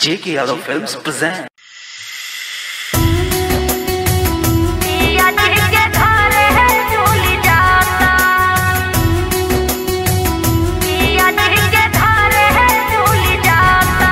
J.K. Yadav Films present. पिया जी के घर है झूल जाता पिया जी के घर है झूल जाता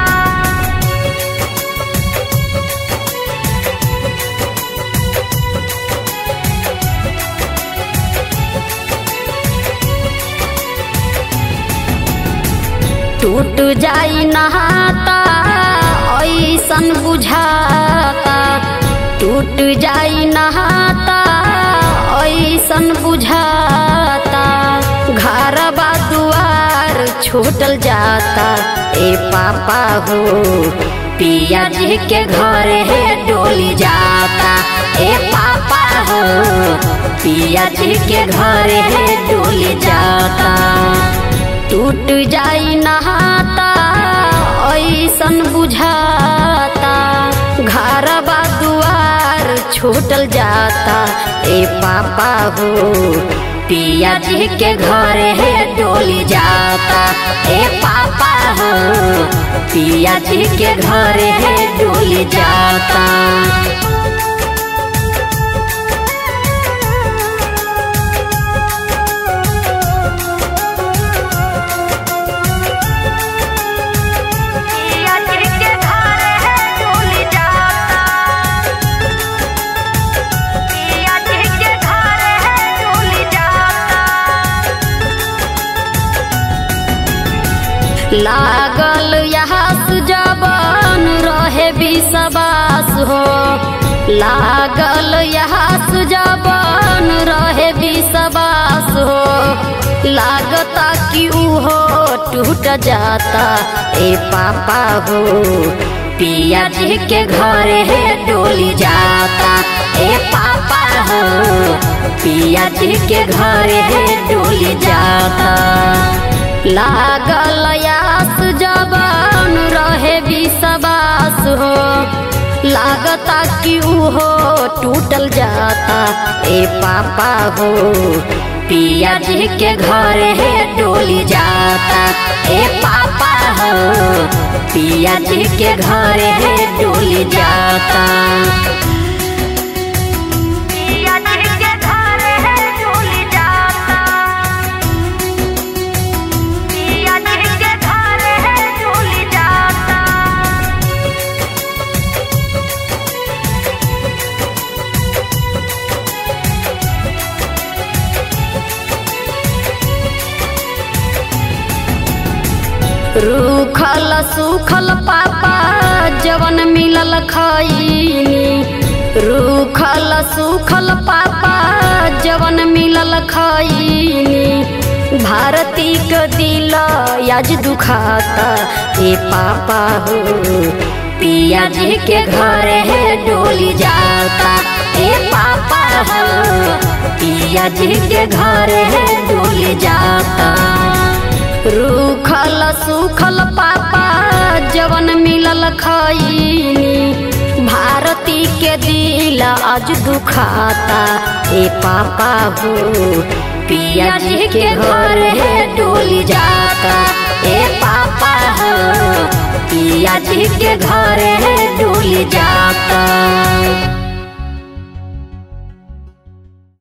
टूट जाई नहाता ऐसन बुझाता टूट जाई नहाता ऐसन बुझाता घर बा दुआर छूटल जाता ए पापा हो पिया जी के घर है डोली जाता ए पापा हो पिया जी के घर है डोली जाता टूट जाई नहाता ऐसन बुझाता घर बा दुआर छूटल जाता ए पापा हो पिया जी के घर है डोली जाता ए पापा हो पिया जी के घर है डोली जाता पिया जी के घर है डोल जाता पिया जी के घर है डोल जाता लागल यहाँ सुजबन रहे विश्वास हो लागल यहाँ सुजबन रहे विश्वास हो लागता कि उहो टूट जाता ए पापा हो पिया जी के घर है डोली जाता ए पापा हो पिया जी के घर है डोली जाता लागल यास जबान रहे विश्वास हो लागता कि उहो टूटल जाता ए पापा हो पिया जी के घर है डोली जाता ए पापा हो पिया जी के घर है डोली जाता पिया जी के घर है डोली जाता पिया जी के घर है डोल जाता रूखल सूखल पापा जवन मिलल खैनी रूखल सूखल पापा जवन मिलल खैनी भारती के दिल आज दुखाता ए पापा हो पिया जी के घर है डोली जाता ए पापा हो पिया जी के घर है डोली जाता रूखल सूखल पापा जवन मिलल खैनी भारती के दिल आज दुखाता ए पापा हो पिया जी के घर है डोली जाता ए पापा हो पिया जी के घर है डोली जाता